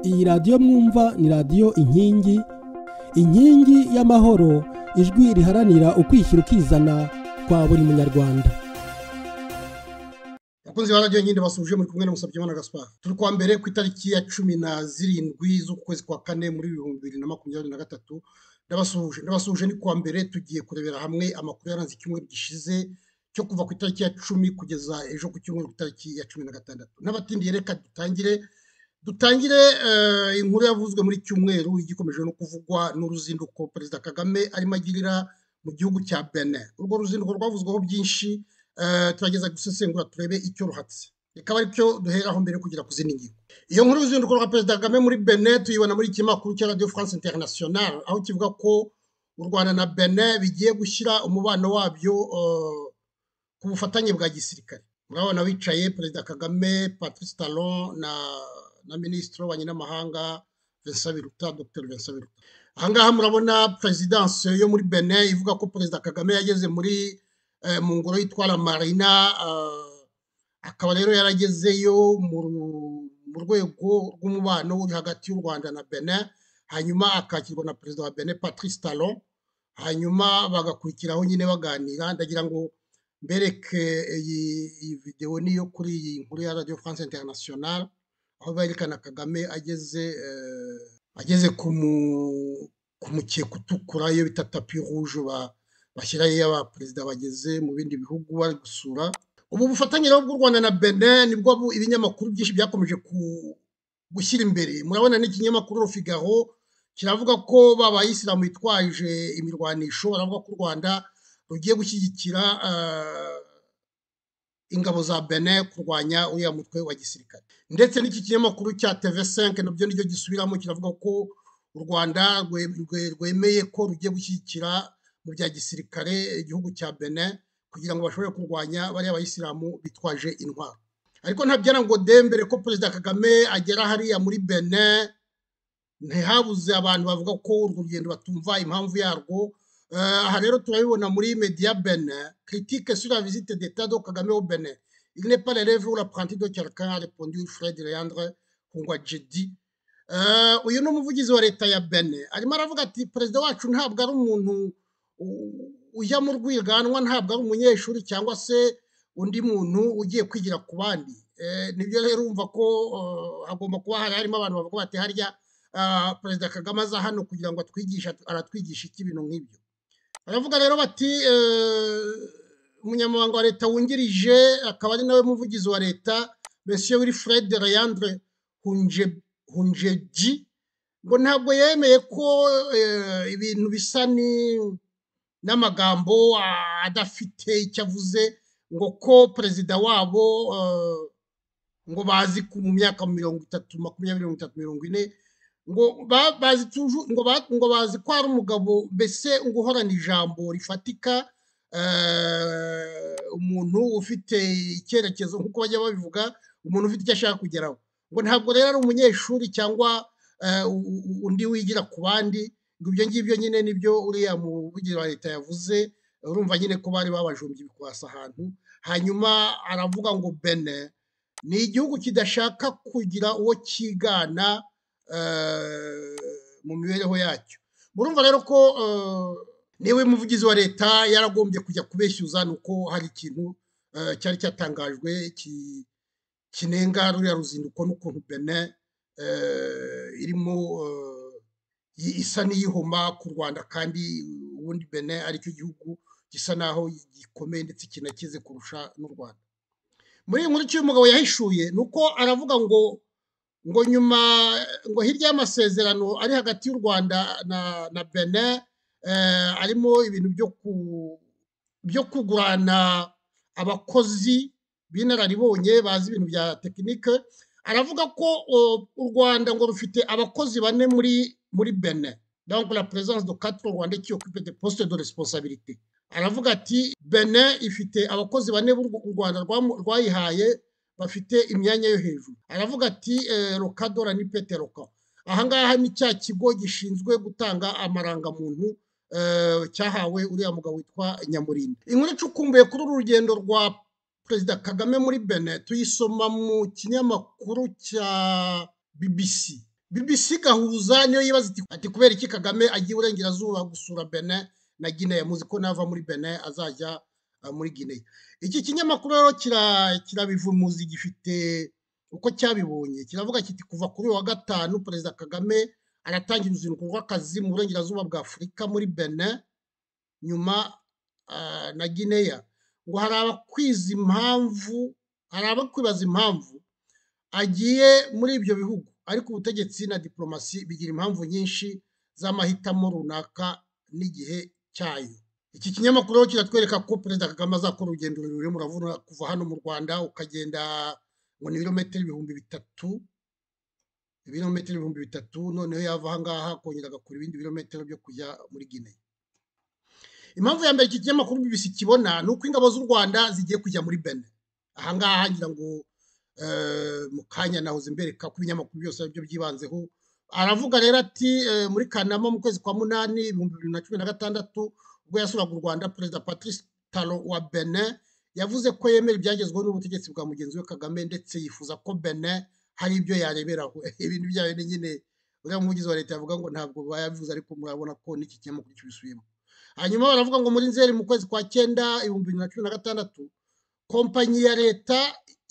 iyi radiyo mwumva ni radiyo inkingi inkingi y'amahoro ijwi riharanira ukwishyira ukizana kwa buri munyarwanda bakunzi ba radiyo nyine basubije muri kumwe na Musabyimana Gaspard turi kuwa mbere ku itariki ya cumi na zirindwi z'ukwezi kwa kane muri ibihumbi bibiri na makumyabiri na gatatu ndabasuhuje ndabasuhuje ni kuwa mbere tugiye kurebera hamwe amakuru yaranze icyumweru gishize cyo kuva ku itariki ya cumi kugeza ejo ku cyumweru ku itariki ya cumi na gatandatu n'abatindiye reka dutangire dutangire inkuru yavuzwe muri cyumweru igikomeje no kuvugwa n'uruzinduko perezida kagame arimo agirira mu gihugu cya bene urwo ruzinduko rwavuzweho byinshi turageza gusesengura turebe icyo ruhatse reka ari cyo duheraho mbere kugira ku zindi ngingo iyo nkuru y'uruzinduko rwa perezida kagame muri bene tuyibona muri iki makuru cya radiyo france international aho kivuga ko u rwanda na bene bigiye gushyira umubano wabyo ku bufatanye bwa gisirikare murabona wicaye perezida kagame patrice talon na na minisitiri wa nyinamahanga Vincent Biruta Dr Vincent Biruta ahangaha murabona perezidanse yo muri bene ivuga ko perezida kagame yageze muri mu ngoro yitwara marina akaba rero yaragezeyo mu rwego rw'umubano uri hagati y'u rwanda na bene hanyuma akakirwa na perezida wa bene patrice talon hanyuma bagakurikiraho nyine baganira ndagira ngo mbereke iyi videwo niyo kuri iyi nkuru ya radiyo france international aho berekana kagame ageze ageze ku mukeka utukura iyo bita tapi rouge bashyiraho iyo abaperezida bageze mu bindi bihugu bari gusura ubu bufatanye rero bw'u rwanda na bene nibwo ibinyamakuru byinshi byakomeje gushyira imbere murabona n'ikinyamakuru rufigaro kiravuga ko babayisilamu bitwaje imirwanisho baravuga ko u rwanda rugiye gushyigikira ingabo za bene kurwanya uriya mutwe wa gisirikare ndetse n'iki kinyamakuru cya tv5 nabyo nicyo gisubiramo kiravuga ko u rwanda rwemeye ko rugiye gushyigikira mu bya gisirikare igihugu cya bene kugira ngo bashobore kurwanya bariya bayisilamu bitwaje intwaro ariko ntabyara ngo dembere ko perezida kagame agera hariya muri bene ntihabuze abantu bavuga ko urwo rugendo batumva impamvu yarwo aha rero turabibona muri media bene critique sur la visite d'etat de kagame au bene il n'est pas l'élève ou l'apprenti de quelqu'un a répondu fred leandre kungwajedi uyu ni umuvugizi wa leta ya bene arimo aravuga ati perezida wacu ntabwo ari umuntu ujya mu rwiganwa ntabwo ari umunyeshuri cyangwa se undi muntu ugiye kwigira ku bandi nibyo rero urumva ko hagomba kuba hari harimo abantu bavuga bati harya perezida kagame aza hano kugira ngo atwigishe aratwigisha iki ibintu nk'ibyo baravuga rero bati umunyamabanga wa leta wungirije akaba ari nawe muvugizi wa leta monsieur wilfred leandre hunjeji ngo ntabwo yemeye ko ibintu bisa ni n'amagambo adafite icyo avuze ngo ko perezida wabo ngo bazi ku mu myaka mirongo itatu makumyabiri mirongo itatu mirongo ine ngo bazi ngo bazi ko ari umugabo mbese ngo uhorana ijambo rifatika umuntu ufite icyerekezo nk'uko bajya babivuga umuntu ufite icyo ashaka kugeraho ngo ntabwo rero ari umunyeshuri cyangwa undi wigira ku bandi ibyo ngibyo nyine nibyo uriya muvugizi wa leta yavuze urumva nyine ko bari babajumbye ibikwasi ahantu hanyuma aravuga ngo bene ni igihugu kidashaka kugira uwo kigana mu mibereho yacyo murumva rero ko niwe muvugizi wa leta yaragombye kujya kubeshyuza ni uko hari ikintu cyari cyatangajwe kinenga ruriya ruzinduko n'ukuntu bene irimo isa n'iyihoma ku rwanda kandi ubundi bene aricyo gihugu gisa naho gikomeye ndetse kinakize kurusha n'u rwanda muri iyi nkuru cy'uyu mugabo yahishuye ni uko aravuga ngo ngo nyuma ngo hirya y'amasezerano ari hagati y'u rwanda na na bene arimo ibintu byo kugurana abakozi b'inararibonye bazi ibintu bya tekinike aravuga ko u rwanda ngo rufite abakozi bane muri muri bene donc la présence de quatre rwanda qui occupe des postes de responsabilité aravuga ati bene ifite abakozi bane b'u rwanda rwayihaye bafite imyanya yo hejuru aravuga ati rokadora ni peteroka ahangaha ni cya kigo gishinzwe gutanga amarangamuntu cyahawe uriya mugabo witwa nyamurinda inkuru icukumbuye kuri uru rugendo rwa perezida kagame muri bene tuyisoma mu kinyamakuru cya bbc bibisi gahuza niyo yibaza iti ati kubera iki kagame agiye uburengerazuba gusura bene na gine yamuzi ko nava muri bene azajya uh, muri gine iki kinyamakuru rero kirabivumuzi kira gifite uko cyabibonye kiravuga kiti kuva kuri wa gatanu perezida kagame aratangira uruzinduko rw'akazi mu burengerazuba bwa afurika muri bene nyuma uh, na gineya ngo hari abakwiza impamvu hari abakwibaza impamvu agiye muri ibyo bihugu ariko ubutegetsi na diplomasi bigira impamvu nyinshi z'amahitamo runaka n'igihe cyayo iki kinyamakuru kiratwereka ko perezida kagame azakora urugendo rurerure muravuna kuva hano mu rwanda ukagenda ngo ni ibirometero ibihumbi bitatu ibirometero ibihumbi bitatu noneho yava aha ngaha akongera agakora ibindi birometero byo kujya muri gine impamvu ya mbere iki kinyamakuru bibisi kibona ni uko ingabo z'u rwanda zigiye kujya muri bene aha ngaha ngira ngo mu kanya naho zimbereka ku binyamakuru byose aribyo byibanzeho aravuga rero ati muri kanama mu kwezi kwa munani ibihumbi bibiri na cumi na gatandatu ubwo yasuraga u rwanda perezida patrice taro wa bene yavuze ko yemera ibyagezweho n'ubutegetsi bwa mugenzi we kagame ndetse yifuza ko bene hari ibyo yareberaho ibintu byayo ni nyine uriya muvugizi wa leta yavuga ngo ntabwo bayavuze ariko murabona ko n'iki kinyamakuru kibisubiyemo hanyuma baravuga ngo muri nzeri mu kwezi kwa cyenda ibihumbi bibiri na cumi na gatandatu kompanyi ya leta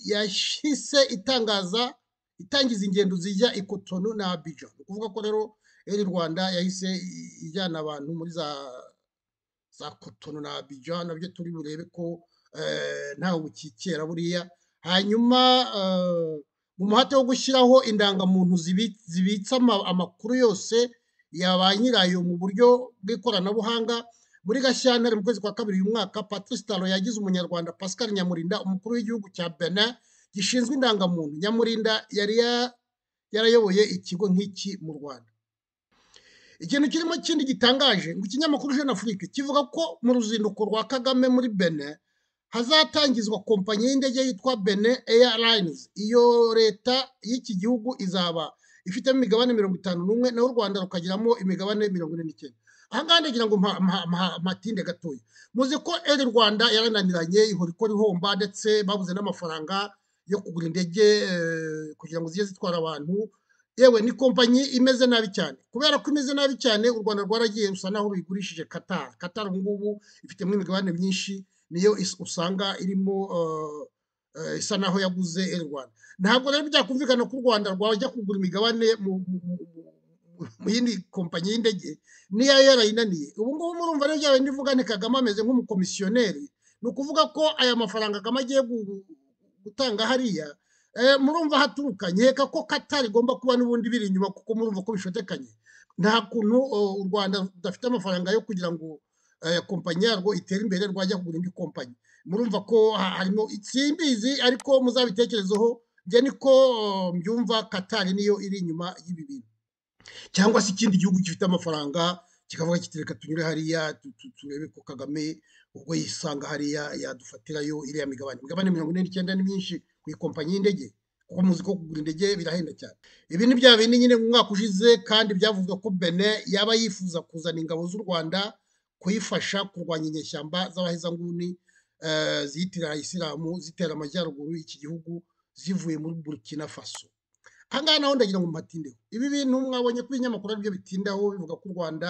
yashyize itangaza itangiza ingendo zijya i Cotonou na Abidjan ni ukuvuga ko rero eri rwanda yahise ijyana abantu muri za za Cotonou na Abidjan nabyo turi burebe ko ntawe bukikera buriya hanyuma mu muhate wo gushyiraho indangamuntu zibitse amakuru yose ya ba nyirayo mu buryo bw'ikoranabuhanga muri gashyantare mu kwezi kwa kabiri uyu mwaka patrice taro yagize umunyarwanda pascal nyamurinda umukuru w'igihugu cya benin gishinzwe indangamuntu nyamurinda yari yarayoboye ikigo nk'iki mu rwanda ikintu kirimo kindi gitangaje ngo ikinyamakuru jeune afrique kivuga ko mu ruzinduko rwa kagame muri benin hazatangizwa kompanyi y'indege yitwa benin airlines iyo leta y'iki gihugu izaba ifitemo imigabane mirongo itanu n'umwe naho u rwanda rukagiramo imigabane mirongo ine n'icyenda ahangaha ndagira ngo mpatinde gatoya muzi ko eri rwanda yarananiranye ihora ikora ihomba ndetse babuze n'amafaranga yo kugura indege kugira ngo zijye zitwara abantu yewe ni kompanyi imeze nabi cyane kubera ko imeze nabi cyane u rwanda rwaragiye rusa naho ruyigurishije katari katari ubu ngubu ifitemo imigabane myinshi niyo usanga irimo isa naho yaguze eri rwanda ntabwo rero byakumvikana ko u rwanda rwajya kugura imigabane mu yindi kompanyi y'indege niyo yarayinaniye ubu ngubu murumva rero byaba ndivuga ni kagame ameze nk'umukomisiyoneri ni ukuvuga ko aya mafaranga kagame agiye gutanga hariya murumva haturuka nkeka ko katari igomba kuba n'ubundi biri inyuma kuko murumva ko bishotekanye nta kuntu u rwanda rudafite amafaranga yo kugira ngo kompanyi yarwo itere imbere rwajya kugura indi kompanyi murumva ko harimo simbizi ariko muzabitekerezeho njye niko mbyumva katari niyo iri inyuma y'ibi bintu cyangwa se ikindi gihugu gifite amafaranga kikavuga kiti reka tunyure hariya turebe ko kagame ubwo yisanga hariya yadufatirayo iriya migabane imigabane mirongo ine n'icyenda ni myinshi ku ikompanyi y'indege kuko muzi ko kugura indege birahenda cyane ibi ni bya bindi nyine mu mwaka ushize kandi byavuzwe ko bene yaba yifuza kuzana ingabo z'u rwanda kuyifasha kurwanya inyeshyamba z'abahezanguni ziyitirira isilamu zitera amajyaruguru iki gihugu zivuye muri burkina faso ahangaha naho ndagira ngo mpatindeho ibi bintu mwabonye ko ibinyamakuru aribyo bitindaho bivuga ko u rwanda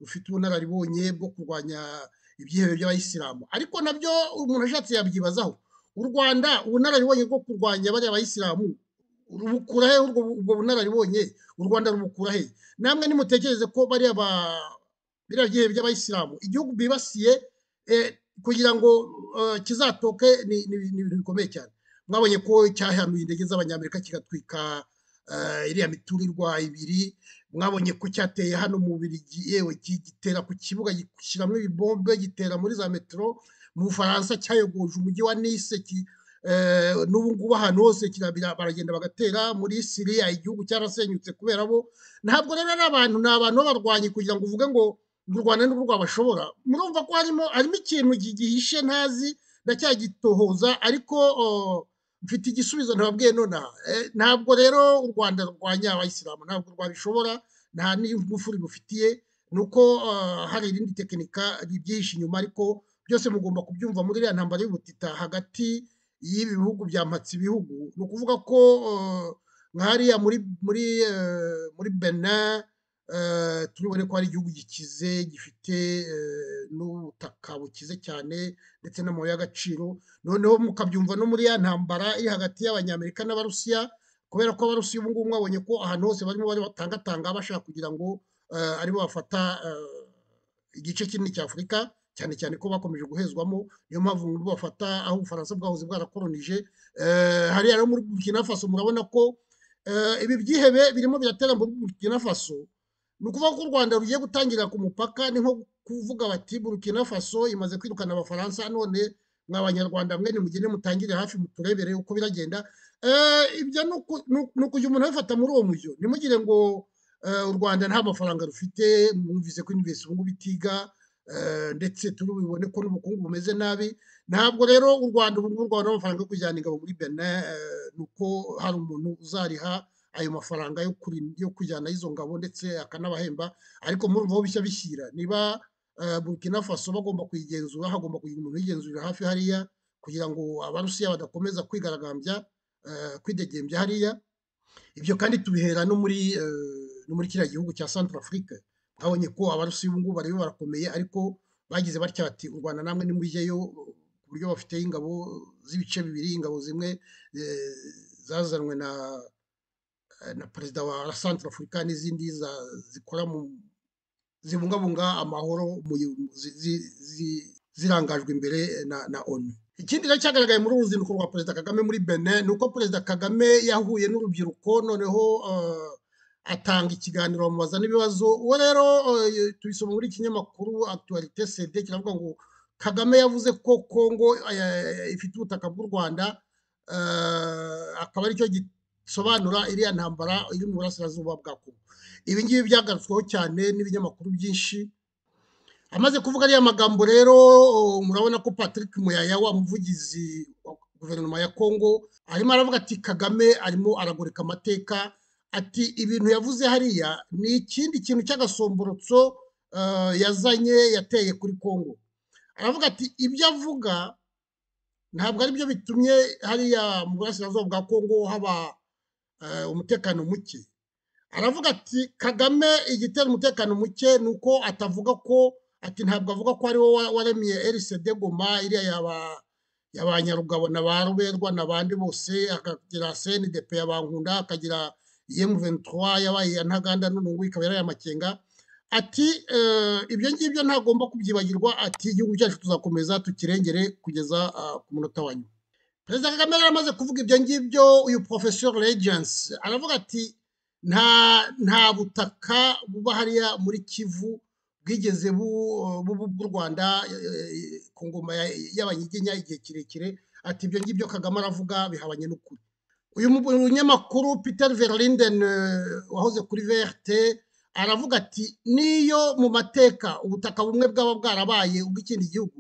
rufite ubunararibonye bwo kurwanya ibyihebe by'abayisilamu ariko nabyo umuntu ashatse yabyibazaho u rwanda ubunararibonye bwo kurwanya bariya bayisilamu rubukura he ubwo bunararibonye u rwanda rubukura he namwe nimutekereze ko bariya ba biriya byihebe by'abayisilamu igihugu bibasiye kugira ngo kizatoke ni ibintu bikomeye cyane mwabonye ko cyahanuye indege z'abanyamerika kigatwika iriya miturirwa ibiri mwabonye ko cyateye hano mu birigi yewe gitera ku kibuga gishyiramo ibibombe gitera muri za metero mu bufaransa cyayogoje umujyi wa nise n'ubu ngubu ahantu hose baragenda bagatera muri siriya igihugu cyarasenyutse kubera bo ntabwo rero ari abantu ni abantu b'abarwanyi kugira ngo uvuge ngo u rwanda n'ubwo rwabashobora murumva ko harimo harimo ikintu gihishe ntazi ndacyagitohoza ariko mfite igisubizo ntababwiye nonaha ntabwo rero u rwanda rurwanya abayisilamu ntabwo rwabishobora nta n'ingufu ribufitiye ni uko hari irindi tekinika ribyihishe inyuma ariko byose mugomba kubyumva muri iriya ntambara y'ubutita hagati y'ibi bihugu bya ibihugu ni ukuvuga ko nkariya muri muri eh, muri benin eh, turibone ko ari igihugu gikize gifite eh, n'ubutaka bukize cyane ndetse n'amabuye y'agaciro noneho mukabyumva no muri ya ntambara iri hagati y'abanyamerika n'abarusiya kubera ko abarusiya ubu ngubu mwabonye ko ahantu hose barimo bari batangatanga bashaka kugira ngo eh, aribo bafata eh, igice kinini cya afurika cyane cyane ko bakomeje guhezwamo niyo mpamvu ngo bafata aho ubufaransa bwahoze bwarakolonije Eh, hariya rero muri burkina faso murabona ko eh, ibi byihebe birimo biratera muri burkina faso ni ukuvuga ko u rwanda rugiye gutangira ku mupaka ni nko kuvuga bati burkina faso imaze kwirukana abafaransa none mwa banyarwanda mwe nimugende mutangire hafi muturebere uko biragenda Eh, ibyo ni uku- ni uku- ni ukujya umuntu abifata muri uwo mujyo ntimugire ngo eh, u rwanda nta mafaranga rufite mwumvise ko invesi ubu ngubu itiga eh, ndetse turubibone ko n'ubukungu bumeze nabi ntabwo rero u rwanda ubu ngubu rwanda amafaranga yo kujyana ingabo muri benin eh, ni uko hari umuntu uzariha ayo mafaranga yo kurin- yo kujyana izo ngabo ndetse akanabahemba ariko murumva aho bishya bishyira niba eh, burkina faso bagomba kuyigenzura hagomba kugira umuntu uyigenzurira hafi hariya kugira ngo abarusiya badakomeza kwigaragambya eh, kwidegembya hariya ibyo kandi tubihera no muri eh, no muri kiriya gihugu cya Centrafrique twabonye ko abarusi ubu ngubu bariyo barakomeye ariko bagize batya bati u Rwanda namwe nimujyeyo ku buryo bafite ingabo z'ibice bibiri ingabo zimwe eh, zazanwe na na perezida wa Centrafrique n'izindi za- zikora mu zibungabunga amahoro mu zi- zi- zi- zirangajwe imbere na, na onu ikindi rero cyagaragaye muri uru ruzinduko rwa perezida kagame muri benin ni uko perezida kagame yahuye n'urubyiruko noneho eh, atanga ikiganiro bamubaza n'ibibazo uwo rero eh, tubisoma muri ikinyamakuru actualité cd kiravuga ngo kagame yavuze ko kongo eh, ifite ubutaka bw'u rwanda eh, akaba aricyo gisobanura iriya ntambara iri mu burasirazuba bwa kongo ibi ngibi byagarutsweho cyane n'ibinyamakuru byinshi amaze kuvuga ariya magambo rero o, murabona ko Patrick Muyaya wa muvugizi wa guverinoma ya Kongo arimo aravuga ati Kagame arimo aragoreka amateka ati ibintu yavuze hariya ni ikindi kintu cy'agasomborotso eh, yazanye yateye kuri Kongo aravuga ati ibyo avuga ntabwo ari byo bitumye hariya mu burasirazuba bwa Kongo haba eh, umutekano muke aravuga ati kagame igitera umutekano muke ni uko atavuga ko ati ntabwo avuga ko ari wowe waremye RCD Goma iriya yaba yabanyarugabo na ba ruberwa n'abandi bose akagira CNDP yabankunda akagira M23 yabaye iya ntaganda none ubu ikaba yaraye amakenga ati eh, ibyo ngibyo ntagomba kubyibagirwa ati igihugu cyacu tuzakomeza tukirengere kugeza ah, ku munota wa nyuma perezida kagame yari amaze kuvuga ibyo ngibyo uyu professeur legence aravuga ati nta nta butaka buba hariya muri kivu bwigeze bu- buba bw'u rwanda eh, ku ngoma ya- y'abanyiginya igihe kirekire ati ibyo ngibyo kagame aravuga bihabanye n'ukuri uyu mu- munyamakuru peter verlinden eh, wahoze kuri vrt aravuga ati niyo mu mateka ubutaka bumwe bwaba bwarabaye ubw'ikindi gihugu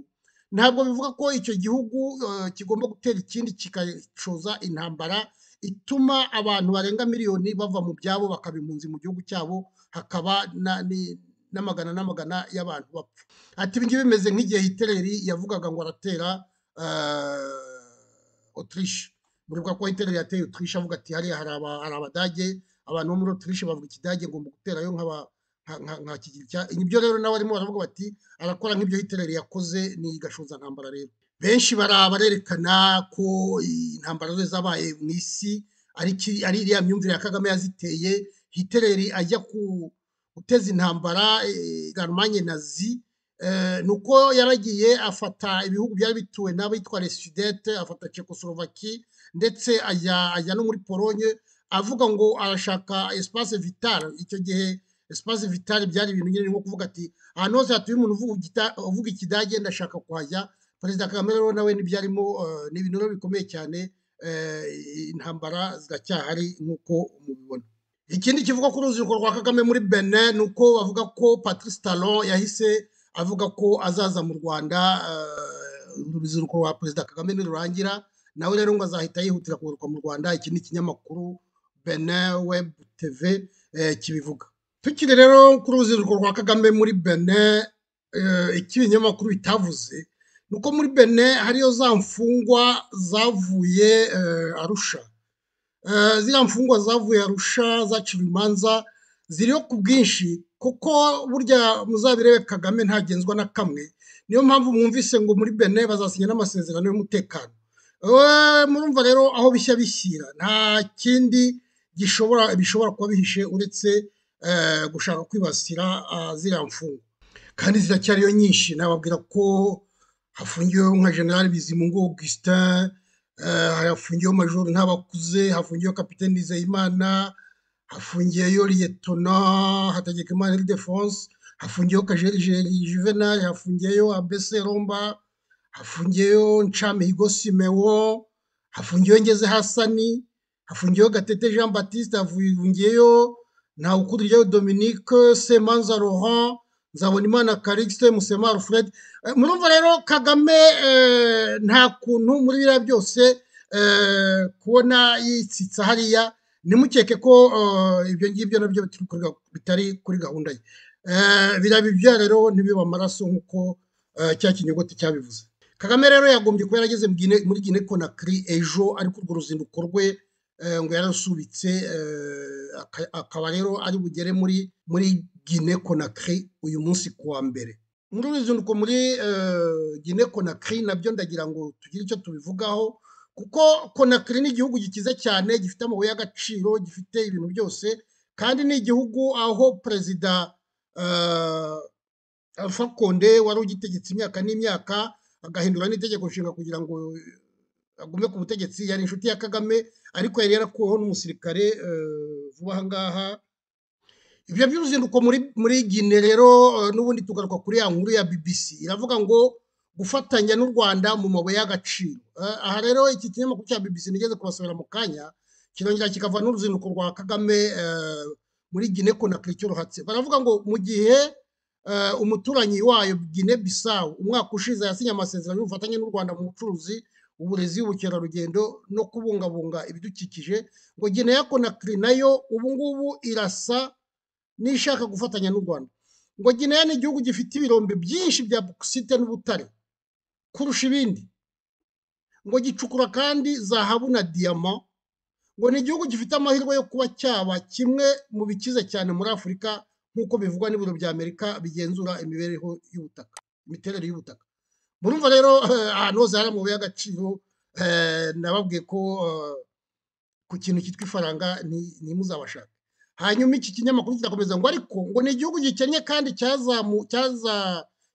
ntabwo bivuga ko icyo gihugu eh, kigomba gutera ikindi kikacoza intambara ituma abantu barenga miliyoni bava mu byabo bakaba impunzi mu gihugu cyabo hakaba na- ni- n'amagana n'amagana y'abantu bapfa ati ibi ngibi bimeze nk'igihe hiteleri yavugaga ngo aratera eh, otirishe muribuka ko hiteleri yateye otirishe avuga ati hariya hari aba- hari abadage abantu bo muri otirishe bavuga ikidage ngomba guterayo nk'aba nka- nka nka kigiri cya ibyo rero nawe arimo aravuga bati arakora nk'ibyo hiteleri yakoze ni gashoza ntambara rero benshi baraba barerekana ko intambara zose zabaye mu isi ari iki- ari iriya myumvire ya kagame yaziteye hiteleri ajya ku guteza intambara eh, Allemagne nazi eh, ni uko yaragiye afata ibihugu byari bituwe n'abitwa les sudete afata Czechoslovaquie ndetse ajya ajya no muri polonye avuga ngo arashaka espace vital icyo gihe espace vital byari ibintu nyine ni nko kuvuga ati ahantu hose hatuye umuntu uvuga igita- uvuga ikidage ndashaka kuhajya perezida kagame rero nawe ntibyarimo eh, ni ibintu rero bikomeye cyane eh, intambara ziracyahari nk'uko mubibona ikindi kivuga ku ruzinduko rwa kagame muri benin ni uko bavuga ko patrice talon yahise avuga ko azaza mu rwanda eh, uruzinduko rwa perezida kagame nirurangira nawe rero ngo azahita yihutira kugaruka mu rwanda iki ni ikinyamakuru benin web tv eh, kibivuga tukiri rero kuri uruzinduko rwa kagame muri benin eh, iki ibinyamakuru bitavuze ni uko muri benin hariyo za mfungwa zavuye eh, arusha ziriya mfungwa zavuye arusha zaciwe imanza ziriho ku bwinshi kuko burya muzabirebe kagame ntagenzwa na kamwe niyo mpamvu mwumvise ngo muri bene bazasinya n'amasezerano y'umutekano murumva rero aho bishya bishyira nta kindi gishobora bishobora kuba bihishe uretse gushaka kwibasira ziriya mfungwa kandi ziracyariyo nyinshi nababwira ko hafungiweho nka general bizimungu augustin hafungiyeho majoro ntabakuze hafungiyeho kapitani nizeyimana hafungiyeyo liyetona hategeka imana defonse hafungiyeho kajeri juvenal hafungiyeyo abese romba hafungiyeyo nshamihigo simewo hafungiyeho ngeze hasani hafungiyeho gatete jean batiste hafungiyeyo ntawukuriryayo dominique semanza laurent nzabonimana karikisite musemari fred murumva rero kagame nta kuntu muri biriya byose kubona yitsitsa hariya nimukeke ko ibyo ngibyo nabyo bitari kuri gahunda ye biriya rero ntibiba amaraso nk'uko cya kinyogote cyabivuze kagame rero yagombye kuba yarageze muri gine konakiri ejo ariko urwo ruzinduko rwe ngo yarasubitse akaba rero ari bugere muri muri gine konakiri uyu munsi ku wa mbere muri ruzinduko muri gine konakiri nabyo ndagira ngo tugire icyo tubivugaho kuko konakiri ni igihugu gikize cyane gifite amabuye y'agaciro gifite ibintu byose kandi ni igihugu aho perezida alpha konde wari ugitegetse imyaka n'imyaka agahindura n'itegeko nshinga kugira ngo agume ku butegetsi yari inshuti ya kagame ariko yari yarakuweho n'umusirikare vuba aha ngaha ibyo by'uruzinduko muri muri gine rero n'ubundi tugaruka kuri ya nkuru ya bbc iravuga ngo gufatanya n'u rwanda mu mabuye y'agaciro aha rero iki kinyamakuru cya bbc nigeze kubasubira mu kanya kirongera kikava n'uruzinduko rwa kagame muri gine konakiri cyorohatse baravuga ngo mu gihe umuturanyi wayo gine bisawu umwaka ushize yasinye amasezerano y'ubufatanye n'u rwanda mu bucuruzi uburezi ubukerarugendo no kubungabunga ibidukikije ngo gine ya konakiri nayo ubu ngubu irasa n'ishaka gufatanya n'u rwanda ngo gineya ni igihugu gifite ibirombe byinshi bya bokisite n'ubutare kurusha ibindi ngo gicukura kandi zahabu na diyama ngo ni igihugu gifite amahirwe yo kuba cyaba kimwe mu bikize cyane muri afurika nk'uko bivugwa n'ibiro bya amerika bigenzura imibereho y'ubutaka imiterere y'ubutaka murumva rero ahantu hose hari amabuye y'agaciro nababwiye ko ku kintu cyitwa ifaranga ntimuzabashake hanyuma iki kinyamakuru kirakomeza ngo ariko ngo ni igihugu gikennye kandi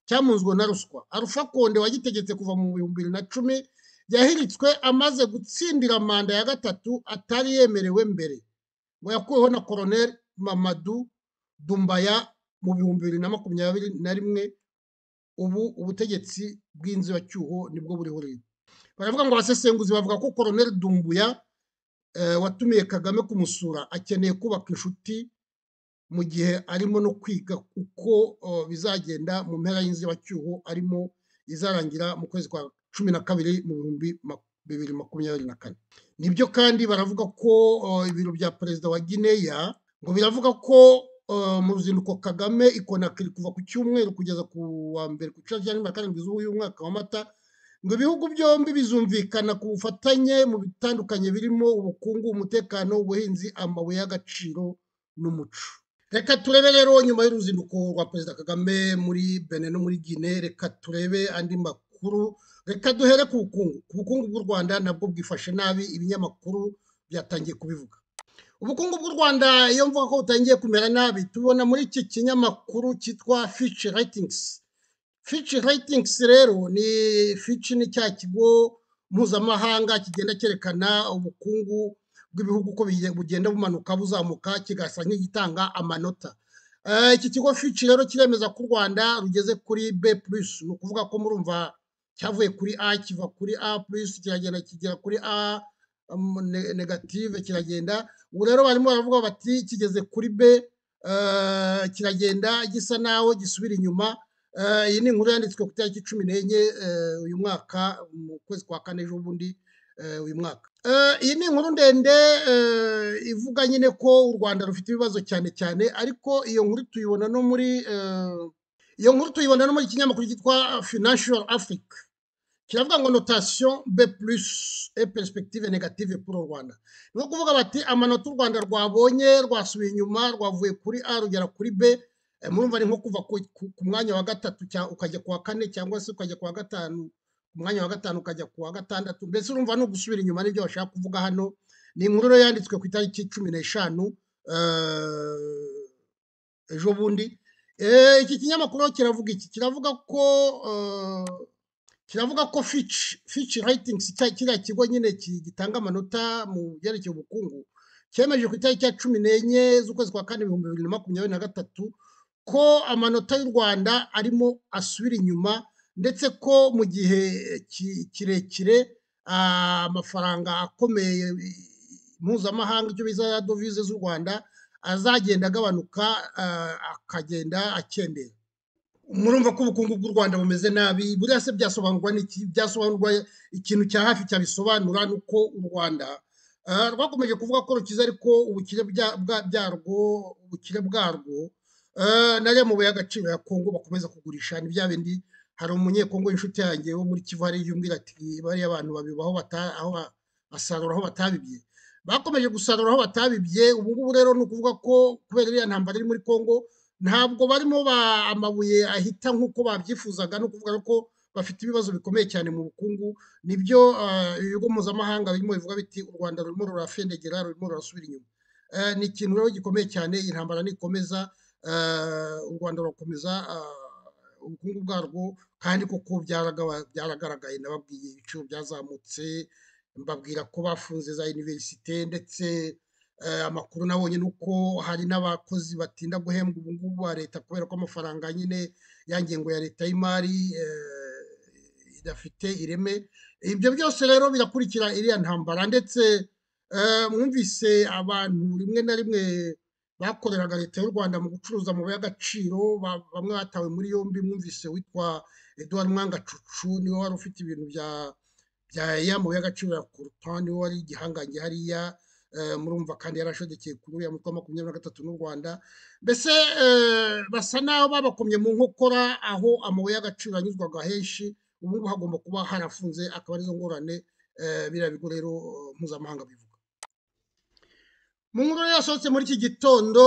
cyamunzwe na ruswa arufa konde wagitegetse kuva mu bihumbi bibiri na cumi yahiritswe amaze gutsindira manda ya gatatu atari yemerewe mbere ngo yakuweho na koroneri mamadu dumbaya mu bihumbi bibiri na makumyabiri na rimwe ubu ubutegetsi bw'inzibacyuho nibwo buriho rero baravuga ngo abasesenguzi bavuga ko koroneri dumbuya watumiye kagame kumusura akeneye kubaka inshuti mu gihe arimo no kwiga uko bizagenda mu mpera y'inzibacyuho arimo izarangira mu kwezi kwa cumi na kabiri mu bihumbi bibiri makumyabiri na kane nibyo kandi baravuga ko ibiro bya perezida wa gineya ngo biravuga ko mu ruzinduko kagame ikonakiri kuva ku cyumweru kugeza ku wa mbere ku cyumweru cya nyuma karindwi z'uyu mwaka wa mata ngo ibihugu byombi bizumvikana ku bufatanye mu bitandukanye birimo ubukungu umutekano ubuhinzi amabuye y'agaciro n'umuco reka turebe rero nyuma y'uruzinduko rwa perezida kagame muri bene no muri gine reka turebe andi makuru reka duhere ku bukungu ku bukungu bw'u rwanda nabwo bwifashe nabi ibinyamakuru byatangiye kubivuga ubukungu bw'u rwanda iyo mvuga ko butangiye kumera nabi tubona muri iki kinyamakuru cyitwa fici rayitingisi Fitch Ratings rero ni Fitch ni cya kigo mpuzamahanga kigenda cyerekana ubukungu bw'ibihugu uko bugenda bumanuka buzamuka kigasa nk'igitanga amanota iki kigo Fitch rero kiremeza ko u Rwanda rugeze kuri B+ ni ukuvuga ko murumva cyavuye kuri A kiva kuri A+ kiragenda kigera kuri A negative kiragenda ubu rero barimo baravuga bati kigeze kuri B kiragenda gisa naho gisubira inyuma iyi ni inkuru yanditswe ku itariki cumi n'enye uyu mwaka mu kwezi kwa kane ejo bundi uyu mwaka iyi ni inkuru ndende ivuga nyine ko u rwanda rufite ibibazo cyane cyane ariko iyo nkuru tuyibona no muri iyo nkuru tuyibona no muri ikinyamakuru cyitwa financial africa kiravuga ngo notasiyo be purisi e peresipegitive negative puro rwanda ni nko kuvuga bati amanota u rwanda rwabonye rwasubiye inyuma rwavuye kuri a rugera kuri b murumva ni nko kuva ku mwanya wa gatatu ukajya ku wa kane cyangwa se ukajya ku wa gatanu ku mwanya wa gatanu ukajya ku wa gatandatu mbese urumva ni ugusubira inyuma n'ibyo bashaka kuvuga hano ni inkuru rero yanditswe ku itariki cumi n'eshanu ejo bundi iki kinyamakuru kiravuga iki kiravuga ko kiravuga ko fici fici rayitingi kiriya kigo nyine gitanga amanota mu byerekeye ubukungu cyemeje ku itariki ya cumi n'enye z'ukwezi kwa kane ibihumbi bibiri na makumyabiri na gatatu ko amanota y'u rwanda arimo asubira inyuma ndetse ko mu gihe kirekire amafaranga akomeye mpuzamahanga icyo biza dovize z'u rwanda azagenda agabanuka akagenda akendera murumva ko ubukungu bw'u rwanda bumeze nabi buriya se byasobanurwa n'iki byasobanurwa ikintu cya hafi cyabisobanura ni uko u rwanda rwakomeje kuvuga ko rukize ariko ubukire bwarwo ubukire bwarwo nariya mabuye y'agaciro ya kongo bakomeza kugurisha ni bya bindi hari umunyekongo inshuti yanjye wo muri kivu hariya yumvira ati bariya abantu babiba aho basarura aho batabibye bakomeje gusarura aho batabibye ubu ngubu rero ni ukuvuga ko kubera iriya ntambara iri muri kongo ntabwo barimo amabuye ahita nk'uko babyifuzaga no kuvuga ko bafite ibibazo bikomeye cyane mu bukungu nibyo ibigo mpuzamahanga birimo bivuga biti u rwanda rurimo rurafendegera rurimo rurasubira inyuma ni ikintu rero gikomeye cyane iyi ntambara nikomeza u rwanda rurakomeza ubukungu bwarwo kandi koko byaragaragaye nababwiye ibiciro byazamutse mbabwira ko bafunze za iniverisite ndetse amakuru nabonye ni uko hari n'abakozi batinda guhembwa ubu ngubu ba leta kubera ko amafaranga nyine ya ngengo ya leta y'imari idafite ireme ibyo byose rero birakurikira iriya ntambara ndetse mwumvise abantu rimwe na rimwe bakoreraga leta y'u rwanda mu gucuruza amabuye y'agaciro bamwe batawe muri yombi mwumvise witwa eduard mwangacucu niwe wari ufite ibintu bya bya y'amabuye y'agaciro ya kurutani niwe wari igihangange hariya murumva kandi yarashodekeye kuri uriya mutwe wa makumyabiri na gatatu n'u rwanda mbese basa naho babakomye mu nkokora aho amabuye y'agaciro anyuzwaga henshi ubu ngubu hagomba kuba harafunze akaba arizo ngorane biriya bigo rero mpuzamahanga bivuga mu nkuru rero yasohotse muri iki gitondo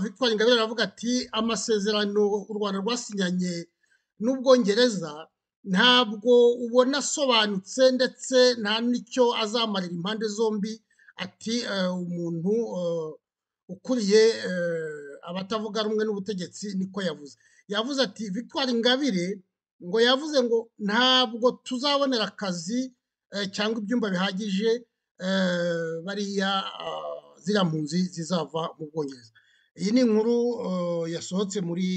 victoire ingabire aravuga ati amasezerano u rwanda rwasinyanye n'ubwongereza ntabwo ubona asobanutse ndetse nta n'icyo azamarira impande zombi ati umuntu ukuriye abatavuga rumwe n'ubutegetsi niko yavuze yavuze ati victoire ingabire ngo yavuze ngo ntabwo tuzabonera akazi cyangwa ibyumba bihagije bariya ziriya mpunzi zizava mu bwongereza iyi ni inkuru yasohotse muri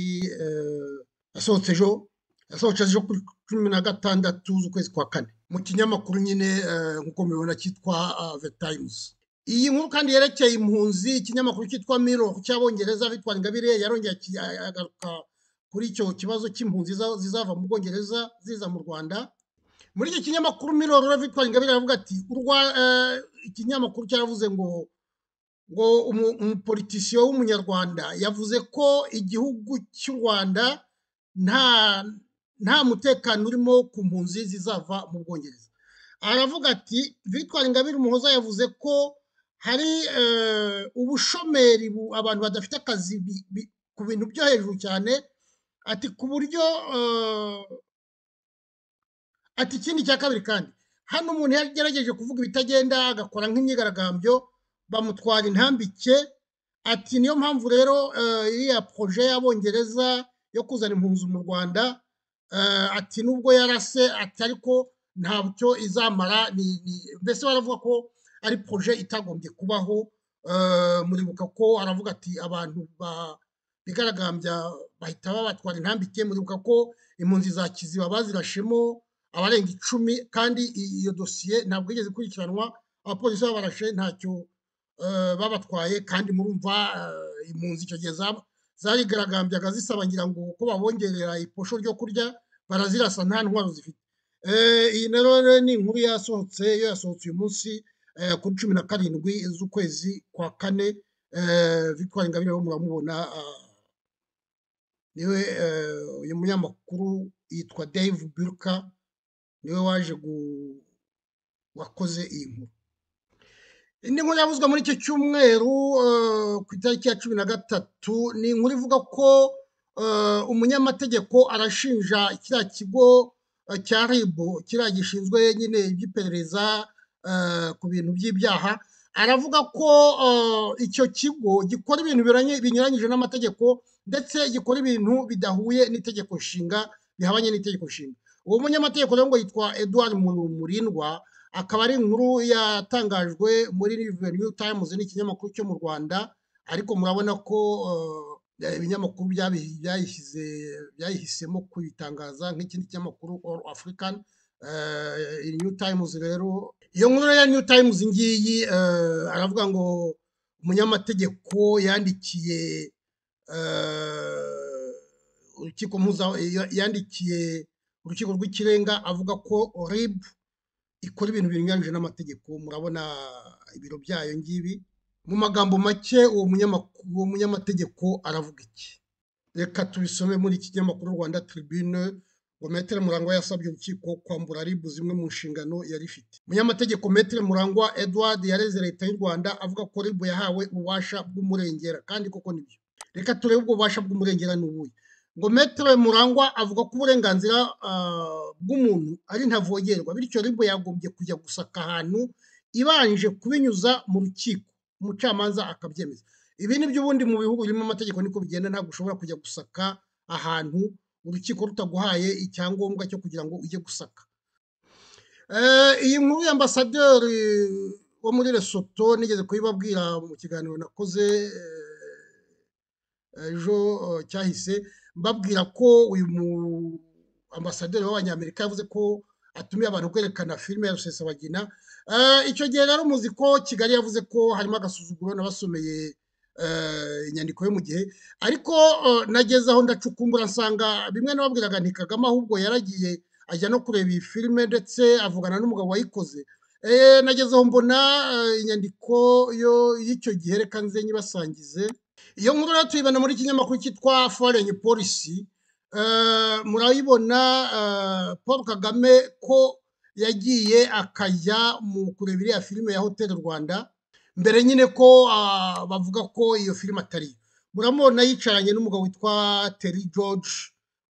yasohotse ejo yasohotse ejo kuri cumi na gatandatu z'ukwezi kwa kane mu kinyamakuru nyine nk'uko mubibona cyitwa the times iyi nkuru kandi yerekeye impunzi ikinyamakuru cyitwa miro cy'abongereza bitwara ingabire yarongeye agaruka kuri icyo kibazo cy'impunzi zizava mu bwongereza ziza mu rwanda muri iki kinyamakuru miro rero bitwara ingabire aravuga ati ikinyamakuru cyaravuze ngo ngo umupolitisiyo w'umunyarwanda yavuze ko igihugu cy'u rwanda nta nta mutekano urimo ku mpunzi zizava mu bwongereza aravuga ati victoire ingabire umuhoza yavuze ko hari ubushomeri abantu badafite akazi ku bintu byo hejuru cyane ati ku buryo ati ikindi cya kabiri kandi hano umuntu yagerageje kuvuga ibitagenda agakora nk'imyigaragambyo bamutwara intambike ati niyo mpamvu rero iriya poroje y'abongereza yo kuzana impunzi mu rwanda ati nubwo yarase ati ariko ntabyo izamara mbese baravuga ko ari poroje itagombye kubaho muribuka ko aravuga ati abantu bigaragambya bahita babatwara intambike muribuka ko impunzi za kiziba bazirashemo abarenga icumi kandi iyo dosiye ntabwo igeze ikurikiranwa abapolisi babarashe ntacyo babatwaye kandi murumva impunzi icyo gihe zaba zarigaragambyaga zisaba ngira ngo uko babongerera iposho ryo kurya barazirasa nta ntwaro zifite iyi rero ni inkuru yasohotse yo yasohotse uyu munsi kuri cumi na karindwi z'ukwezi kwa kane victoire ingabire wo muramubona niwe uyu munyamakuru yitwa dave burka niwe waje wakoze iyi nkuru indi nkuru yavuzwe muri icyo cyumweru ku itariki ya cumi na gatatu ni inkuru ivuga ko umunyamategeko arashinja kiriya kigo cya ribu kiriya gishinzwe nyine iby'iperereza ku bintu by'ibyaha aravuga ko icyo kigo gikora ibintu binyuranyije n'amategeko ndetse gikora ibintu bidahuye n'itegeko nshinga bihabanye n'itegeko nshinga uwo munyamategeko rero ngo yitwa eduard murindwa akaba ari inkuru yatangajwe muri new times n'ikinyamakuru cyo mu rwanda ariko murabona ko ibinyamakuru byayihisemo kuyitangaza nk'ikindi kinyamakuru all african new times rero iyo nkuru ya new times ngiyi aravuga ngo umunyamategeko yandikiye urukiko mpuza yandikiye urukiko rw'ikirenga avuga ko rib ikora ibintu binyuranyije n'amategeko murabona ibiro byayo ngibi mu magambo make uwo munyamategeko aravuga iki reka tubisome muri iki kinyamakuru rwanda tribune ngo metere murangwa yasabye urukiko kwambura ribu zimwe mu nshingano yari ifite umunyamategeko metere murangwa edward yareze leta y'u rwanda avuga ko ribu yahawe ububasha bw'umurengera kandi koko nibyo reka turebe ubwo bubasha bw'umurengera ni ubuhe ngo metere murangwa avuga ko uburenganzira bw'umuntu ari ntavogerwa bityo ribu yagombye kujya gusaka ahantu ibanje kubinyuza mu rukiko umucamanza akabyemeza ibi ni byo ubundi mu bihugu birimo amategeko niko bigenda ntabwo ushobora kujya gusaka ahantu urukiko rutaguhaye icyangombwa cyo kugira ngo ujye gusaka iyi nkuru y'ambasaderi wo muri Lesotho nigeze kuyibabwira mu kiganiro nakoze ejo cyahise mbabwira ko uyu ambasaderi w'abanyamerika yavuze ko atumiye abantu kwerekana filime ya rusesabagina icyo gihe rero muzi ko kigali yavuze ko harimo agasuzuguro n'abasomeye inyandiko yo mu gihe ariko nageze aho ndacukumbura nsanga bimwe n'ababwiraga nti kagame ahubwo yaragiye ajya no kureba iyi filime ndetse avugana n'umugabo wayikoze nageze aho mbona inyandiko y'icyo gihe reka nze nyibasangize iyo nkuru rero tuyibona muri ikinyamakuru cyitwa foreign policy murayibona paul kagame ko yagiye akajya mu kureba iriya filime ya hoteli rwanda mbere nyine ko bavuga ko iyo filime atari murabona yicaranye n'umugabo witwa Terry George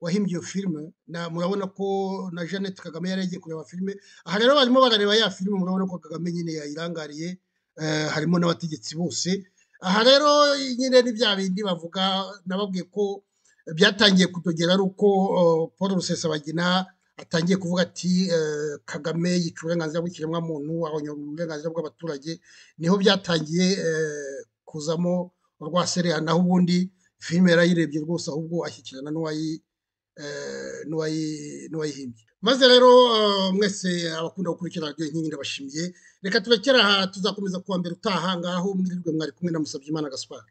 wahimbye iyo filime murabona ko na Jeannette Kagame yari yagiye kureba filime aha rero barimo barareba ya filime murabona ko Kagame nyine yayirangariye harimo n'abategetsi bose aha rero nyine ni bya bindi bavuga nababwiye ko byatangiye kudogera ari uko Paul Rusesabagina atangiye kuvuga ati kagame yica uburenganzira bw'ikiremwamuntu ahonyora uburenganzira bw'abaturage niho byatangiye kuzamo urwasereha naho ubundi filime yarayirebye rwose ahubwo ashyikirana n'uwayihimbye maze rero mwese abakunda gukurikira radiyo inkingi ndabashimiye reka turekera aha tuzakomeza kuwa mbere utaha ngaho mwirirwe mwari kumwe na Musabyimana gaspar